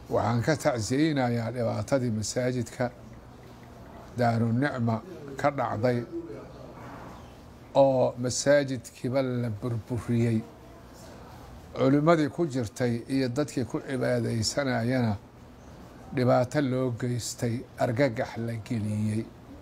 waxaan ka tacsiyeynayaa dhibaatadii masaajidka daarunicma ka dhacday oo masaajidkiiba la burburiyey culimmadii ku jirtay iyo dadkii ku cibaadaysanayana dhibaato loo geystay argagax la geliyey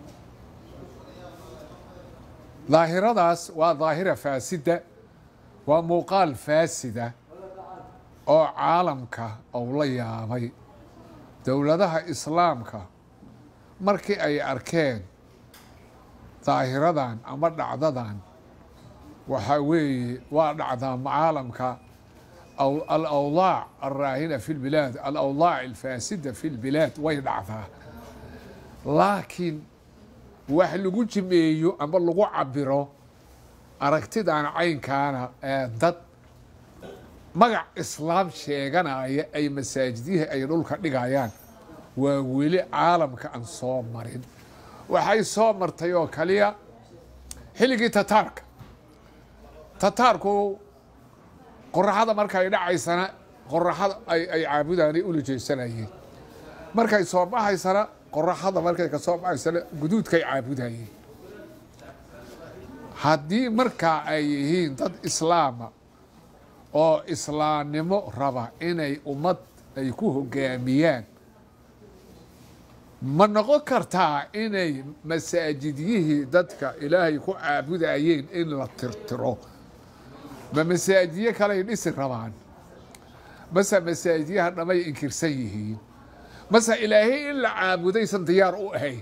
daahiradaas waa daahira faasida waa muuqaal faasida oo caalamka ou la yaabay dowladaha islaamka markii ay arkeen daahiradan ama dhacdadan waxaa weeye waa dhacdaa caalamka alawdaac alraahina fi lbilaad alawdaac alfaasida fi lbilaad way dhacdaa laakiin wax lagu jimeeyo ama lagu cabiro aragtidan caynkaana ee dad magac islaam sheeganaya ay masaajidyahi ay dhulka dhigayaan waa weli caalamka aan soo marin waxay soo martay oo kaliya xilligii tataarka tataarku qoraxada markay dhacaysana qoraxada ay caabudaanay ula jeesanayeen markay soo baxaysana qoraxada markay ka soo baxaysana guduudkay caabudayeen haddii markaa ay yihiin dad islaama oo islaamnimo raba inay ummad ay ku hogaamiyaan ma noqon kartaa inay masaajidyihii dadka ilaahay ku caabudayeen in la tirtiro ma masaajidyo kaley dhisi rabaan mase masaajidyaha dhamay inkirsan yihiin mase ilaahay in la caabudaysan diyaar u ahayn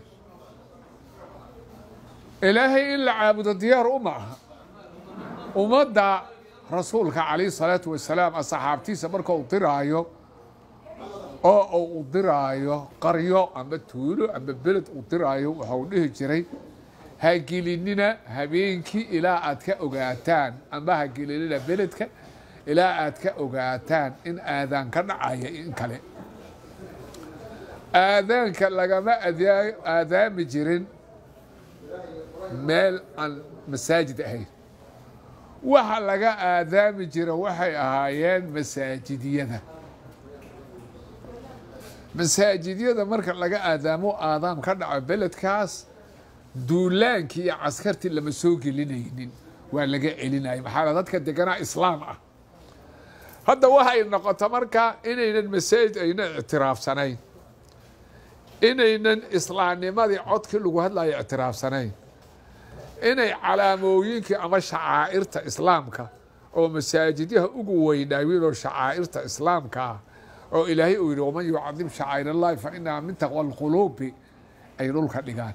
ilaahay in la caabudo diyaar u ma aha ummadda rasuulka calayh salaatu wasalaam asxaabtiisa marka uu diraayo oo uu diraayo qaryo ama tuulo ama beled uu diraayo waxau dhihi jiray hagelinina habeenkii ilaa aad ka ogaataan ama hagelinina beledka ilaa aad ka ogaataan in aadaan ka dhacaya in kale aadaanka lagama aadaami jirin meel aan masaajid ahayn waxa laga aadaami jira waxay ahaayeen masaajidyada masaajidyada marka laga aadaamo aadaam ka dhaco beledkaas duulaankii iyo caskartii lama soo gelinaynin waa laga celinaya maxaa dadka deganaa islaam ah hadda waxay noqoto marka inaynan masaajid aynan ictiraafsanayn inaynan islaamnimadii codkii lagu hadlayo ictiraafsanayn inay calaamooyinkii ama shacaa'irta islaamka oo masaajidyaha ugu weynaawiin oo shacaa'irta islaamka ah oo ilaahay uu yidhi waman yucadim shacaa'ir allahi fa inaha min taqwa alquluubi ay dhulka dhigaan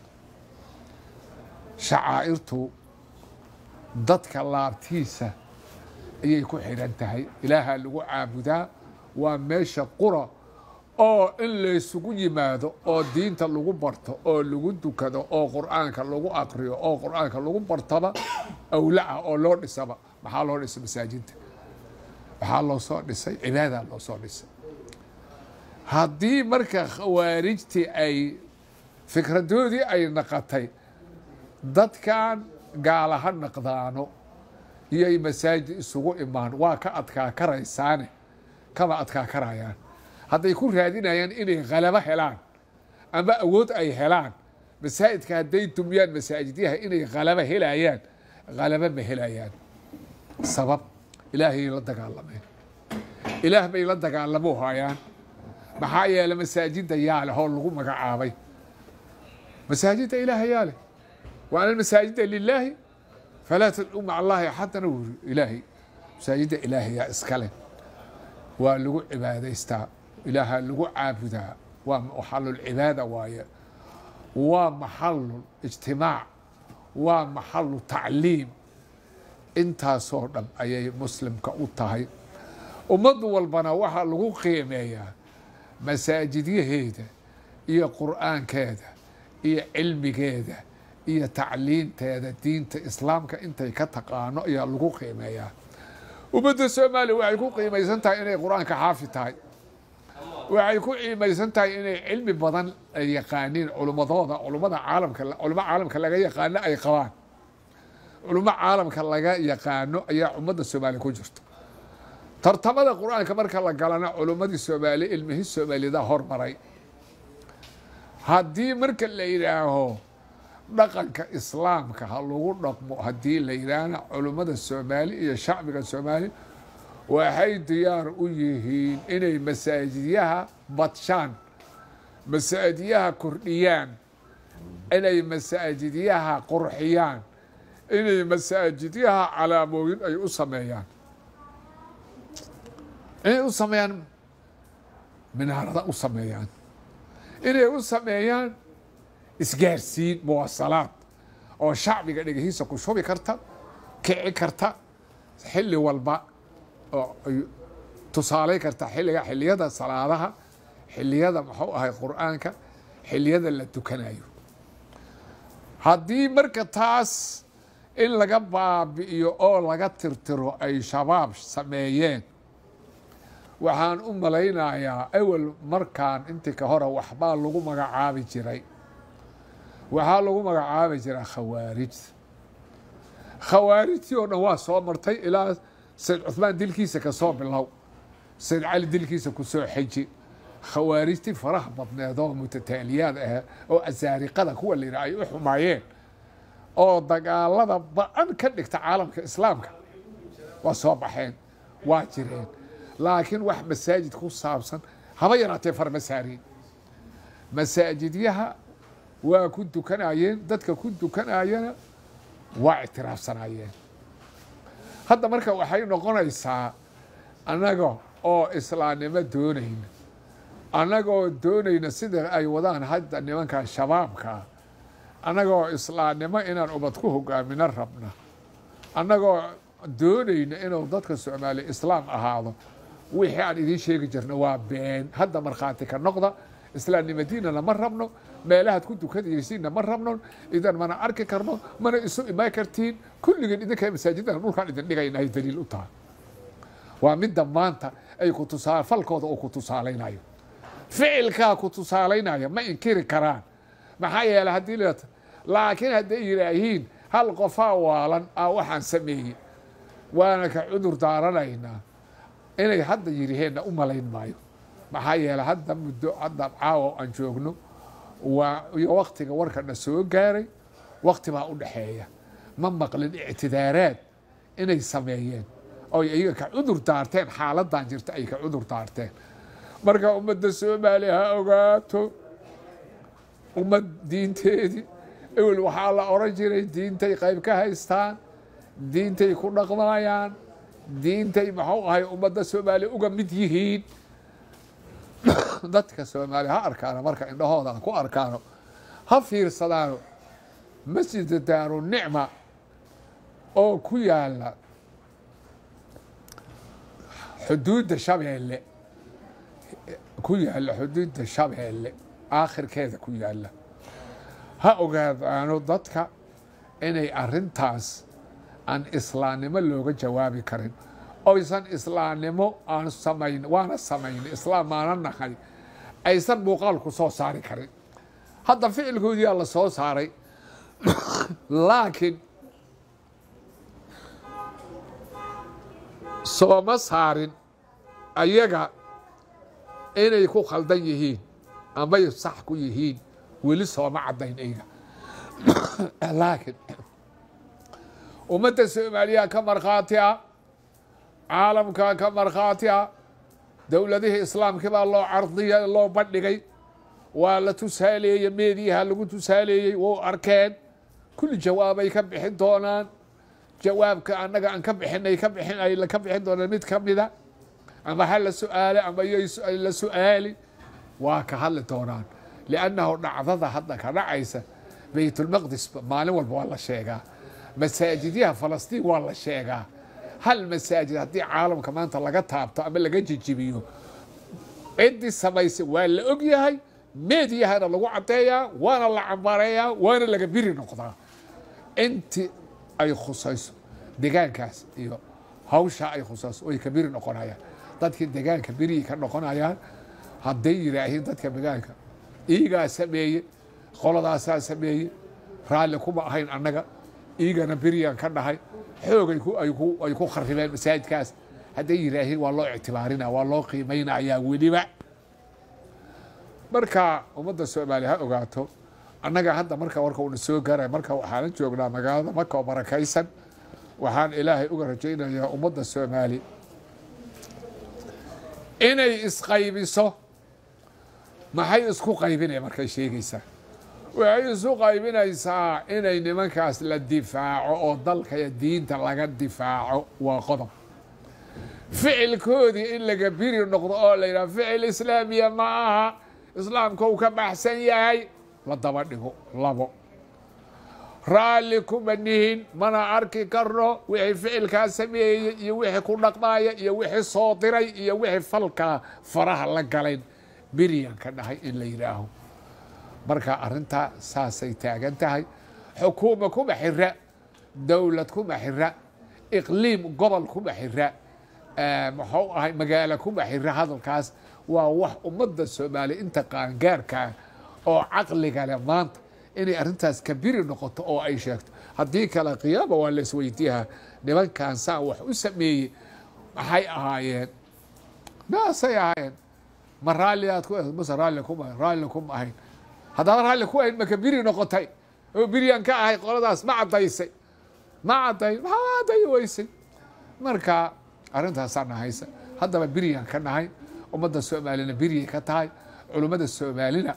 shacaa'irtu dadka laabtiisa ayay ku xidhan tahay ilaahaa lagu caabudaa waa meesha qura oo in laysugu yimaado oo diinta lagu barto oo lagu dukado oo qur'aanka lagu aqriyo oo qur'aanka lagu bartaba awlaa oo loo dhisaba maxaa loo dhisay masaajidda waxaa loo soo dhisay cibaadaa loo soo dhisay haddii marka khawaarijtii ay fikradoodii ay naqatay dadkan gaala ha naqdaano iyoy masaajid isugu imaan waa ka adkaa karaysaane kama adkaa karayaan hadday ku raadinayaan inay khalabo helaan ama awood ay helaan masaajidka hadday dumyaan masaajidyaha inay khalabo helayaan khalabo ma helayaan sabab ilaahayay la dagaalameen ilaah bay la dagaalamo hayaan maxaa yeele masaajidda yaa leh oo lagu magacaabay masaajidda ilaaha yaa leh wa ana masaajida lilaahi falaa tadcuu maca allaahi axadana wuri ilaahay masaajidda ilaahayaa iskale waa lagu cibaadaystaa ilaaha lagu caabudaa waa maxalulcibaada waaye waa maxalu ijtimaac waa maxalu tacliim intaasoo dhan ayay muslimka u tahay ummad walbana waxaa lagu qiimeeyaa masaajidyaheeda iyo qur'aankeeda iyo cilmigeeda iyo tacliinteeda diinta islaamka intay ka taqaano ayaa lagu qiimeeyaa ummadda soomaaliya waxay ku qiimaysan tahay inay qur-aanka xaafi tahay waxay ku qiimaysan tahay inay cilmi badan ay yaqaaniin culummadooda culummada caalamka culummo caalamka laga yaqaano ay qabaan culummo caalamka laga yaqaano ayaa ummadda soomaaliya ku jirto tartamada qur-aanka marka la galana culummadii soomaali ilmihii soomaalida hormaray haddii marka la yidhaaho dhaqanka islaamka ha lagu dhaqmo haddii la yidhaahna culummada soomaali iyo shacbiga soomaali waxay diyaar u yihiin inay masaajidyaha badshaan masaajidyaha kordhiyaan inay masaajidyaha qurxiyaan inay masaajidyaha calaamooyin ay u sameeyaan inay u sameeyaan minaarada u sameeyaan inay u sameeyaan isgaarsiin muwasalaad oo shacbiga dhegihiisa ku shubi karta kici karta xilli walba oo ay tusaalay karta xilliga xilliyada salaadaha xilliyada muxuu ahay qur-aanka xilliyada la tukanayo haddii marka taas in laga baabi'iyo oo laga tirtiro ay shabaab sameeyeen waxaan u malaynayaa awel markaan intii ka hore waxbaa lagu magacaabi jiray waxaa lagu magacaabi jiraa khawaarijta khawaarijtii oo dhan waa soo martay ilaa sayd cuhmaan dilkiisa ka soo bilow sayd cali dilkiisa ku soo xeji khawaarijtii faraha badneed oo mutataaliyaad ah oo asaariqada kuwa la yidhaha ay u xumaayeen oo dagaalada ba-an ka dhigta caalamka islaamka waa soo baxeen waa jireen laakiin wax masaajid ku saabsan haba yaraatee farma saariin masaajidyaha waa ku dukanayeen dadka ku dukanayana waa ictiraafsanayeen hadda marka waxay noqonaysaa annaga oo islaamnimo doonayna annagoo doonayna sida ay wadaan hadda nimanka shabaabkaa annagoo islaamnimo inaan ubad ku hogaamino rabna annagoo doonayna inuu dadka soomaaliya islaam ahaado wixii aan idiin sheegi jirna waa been hadda markhaati ka noqda islaamnimadiinana ma rabno meelahaad ku dukadaysiinna ma rabno idan mana arki karno mana isu imaan kartiin kulligeen idinka masaajidana dhulkaan idin dhigayna ay daliil u tahay waa midda maanta ay ku tusaa falkooda uu ku tusaalaynayo ficilkaa ku tusaalaynaya ma inkiri karaan maxaa yeeley haddii la laakiin hadday yidhaahiin hal qofaa waalan ah waxaan sameeyey waana ka cudur daaranaynaa inay hadda yidhiheenna u malayn maayo maxaa yeeley hadda muddo hadda caawa aan joogno waa iyo waktiga warkana soo gaaray wakti baa u dhexeeya ma maqlin ictidaaraad inay sameeyeen oy iyaga ka cudur daarteen xaaladan jirta ay ka cudur daarteen marka ummadda soomaaliya ha ogaato ummad diinteedii ewel waxaa la oran jiray diintay qayb ka haystaan diintay ku dhaqmayaan diintay muxuu ahay ummadda soomaaliya uga mid yihiin dadka soomaaliya ha arkaano marka indhahooda ku arkaano ha fiirsadaano masjida daaru nicma oo ku yaala xuduudda shabeelle ku yaala xuduudda shabeelle aakhirkeeda ku yaala ha ogaadaano dadka inay arintaas aan islaamnimo looga jawaabi karin oysan islaamnimo aan samayn waana samayn islaam maana nahay aysan muuqaalku soo saari karin hadda ficilkoodiyaa la soo saaray laakiin sooma saarin ayaga inay ku khaldan yihiin amay sax ku yihiin weli sooma caddayn ayga laakiin ummadda soomaaliya ka markhaati ah caalamka ka markhaati ah dowladihii islaamkii baa loo cardiya loo bandhigay waa la tusaaleeyey meediyaha lagu tusaaleeyey wou arkeen kulli jawaabay ka bixin doonaan jawaabka annaga aan ka bixinay ka bixin ay ka bixin doonaan mid ka mida ama ha la su-aale ama yay la su-aali waa ka hadli doonaan liannahu dhacdada hadda ka dhacaysa baytulmaqdis maalin walba waa la sheegaa masaajidyaha falastiin waa la sheegaa hal masaajid haddii caalamka maanta laga taabto ama laga jijibiyo ciddii samaysay waa la og yahay meediyahana lagu caddeeyaa waana la cambareeyaa waana laga biri noqdaa intii ay khusayso degaankaas iyo hawshaa ay khusayso way ka biri noqonayaan dadkii degaanka berihii ka noqonayaan hadday yidhaahiin dadka degaanka iigaa sameeye qoladaasaa sameeye raalli kuma ahayn annaga iigana beriyaan ka dhahay xoog ay ku kharibeen masaajidkaas hadday yidhaahiin waa loo ictibaarina waa loo qiimaynayaa weliba marka ummadda soomaaliya ha ogaato annaga hadda marka warka uuna soo gaaraya marka waxaanan joognaa magaalada maka oo barakaysan waxaan ilaahay uga rajaynayaa ummadda soomaali inay isqaybiso maxay isku qaybinaya markay sheegaysaa waxay isu qaybinaysaa inay nimankaas la difaaco oo dalka iyo diinta laga difaaco waa qodob ficilkoodii in laga biri noqdo oo la yidhaha ficil islaamiya ma aha islaamka uu ka baxsan yahay la daba dhigo labo raalli kuma nihin mana arki karno wixii ficilkaa sameeyey iyo wixii ku dhaqmaaya iyo wixii soo diray iyo wixii falkaa faraha la galayn beriyan ka dhahay in la yidhaaho marka arrintaa saasay taagan tahay xukuuma kuma xira dowlad kuma xira iqliim gobol kuma xira muxuu ahay magaalo kuma xira hadalkaas waa wax ummadda soomaaliya inta qaangaarkaa oo caqliga leh maanta inay arrintaas kabiri noqoto oo ay sheegto haddii kale qiyaama waa la isweydiiyaa nimankan saa wax u sameeyey maxay ahaayeen naasay ahaayeen ma raalliaad ku mase raalli kuma raalli kuma ahayn haddaba raalli ku ahayn ma kabiri noqotay oo biryan ka ahay qoladaas ma caddaysay ma cadday maxaa cadday weysay marka arrintaasaa nahaysa haddaba biryan ka nahay ummadda soomaalina biryay ka tahay culummada soomaalina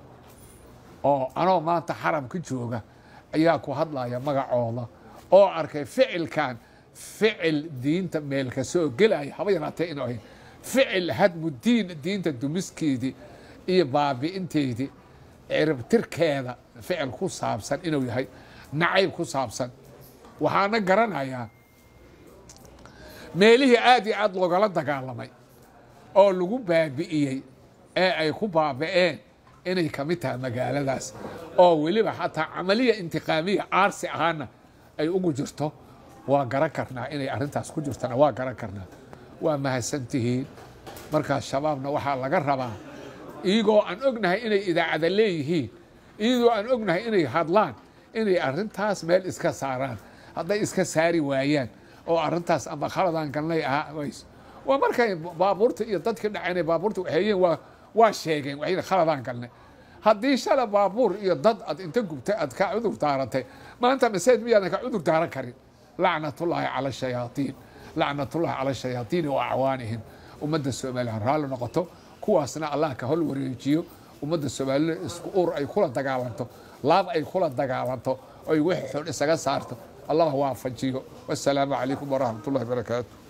oo anoo maanta xaramka jooga ayaa ku hadlaya magacooda oo arkay ficilkan ficil diinta meelka soo gelaya haba yaraatee inu ahayn ficil hadmu diin diinta dumiskeedii iyo baabi'inteedii ciribtirkeeda ficil ku saabsan inuu yahay nacayb ku saabsan waxaana garanayaa meelihii aad iyo aad loogala dagaalamay oo lagu baabi'iyey ee ay ku baabi'een inay ka mid tahay magaaladaas oo weliba xataa camaliya intiqaamiya aarsi ahaana ay ugu jirto waa garan karnaa inay arrintaas ku jirtana waa garan karnaa waa mahadsantihiin markaas shabaabna waxaa laga rabaa iyagoo aan ognahay inay idaacada leeyihiin iyagoo aan ognahay inay hadlaan inay arrintaas meel iska saaraan hadday iska saari waayaan oo arrintaas amba khaladan galnay ahaa ways waa markay baabuurta iyo dadkii dhaceen baabuurta waxeeyeen waa waa sheegeen waxayna khaladaan galnay haddii shala baabuur iyo dad ad inta gubtay aad ka cudur daaratay maanta masaajid miyaadan ka cudur daaran karin lacnatullaahi cala shayaaiin lacnatullahi cala shayaaiini wa acwaanihim ummadda soomaaliya raalli noqoto kuwaasna allah ka hol wareejiyo ummadda soomaalida isku ur ay kula dagaalanto laab ay kula dagaalanto oy wixii xun isaga saarto allah waafajiyo wasalaamu calaykum waraxmat ullahi barakaatu